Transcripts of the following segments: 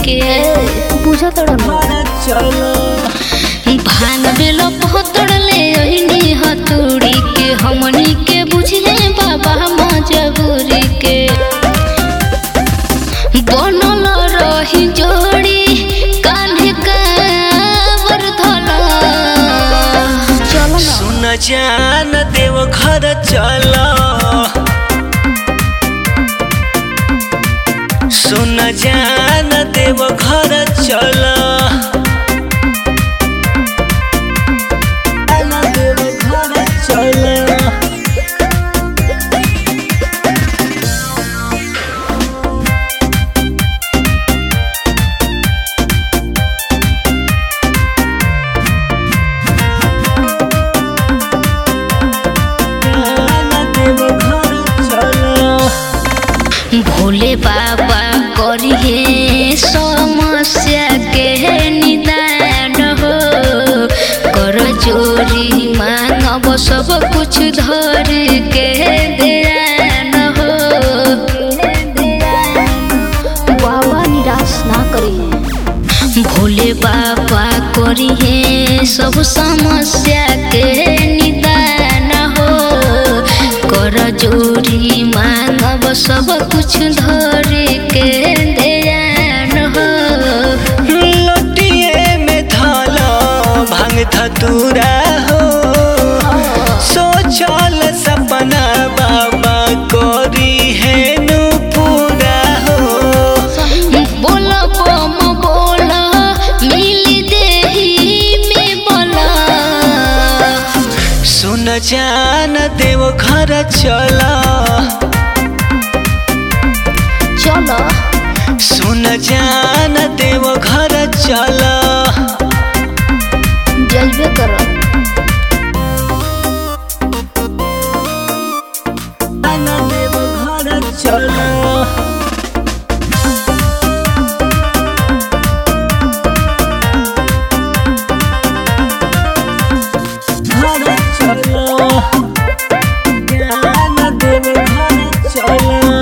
के बुझा तड़ा भान बेल पहतड़ले ओहिनी हतुड़ी के हमनी के बुझिए बाबा मजबूरी के बनल रही जोड़ी कान्हे कावर धला चलो ना सुन जान देव घर चल सुन जान देव घर चल देव घर चल देव घर चल भोले बाबा करिए समस्या के निदान हो कर जोरी मांगब सब कुछ धर के ध्यान हो बाबा निराश ना करे भोले बाबा करिए सब समस्या के निदान हो कर जोरी मांगब सब कुछ धर के ध्यान हो लोटिए में धाला भांग धतूरा हो सोचल सपना बाबा कोरी है नु पूरा हो बोल बम बोल मिली देही में बोला सुन जान देव घर चला चलो सुन जान देव घर चला जलबे करो देव घर चला घर चला ज्ञान देव घर चला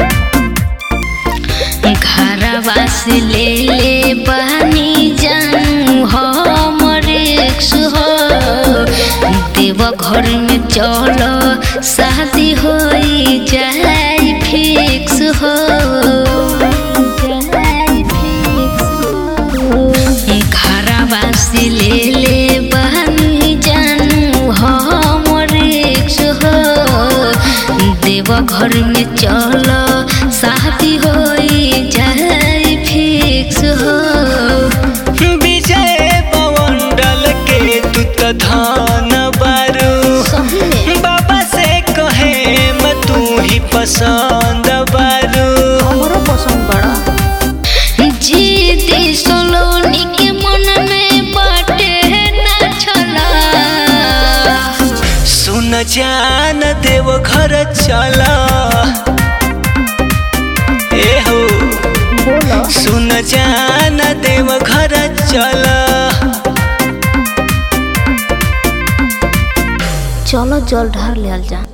घरवा से ले ले बहनी जानू हमर एक्स हो देव घर में चलो शादी हो जाए फिक्स हो जाए फिक्स हो घरवा से ले ले बहनी जानू हमर एक्स हो देव घर में चलो शादी हो जाए फिक्स हो विजय पवंडल के तू तो धान बारू सही में बाबा से कहे मैं तू ही पसंद बारू हमरो पसंद बड़ा जीती सोलोनी के मन में बाटे ना छला सुन जान देव घर चला ए हो बोलो सुन जान देव घर चला चलो जल ढार ले जा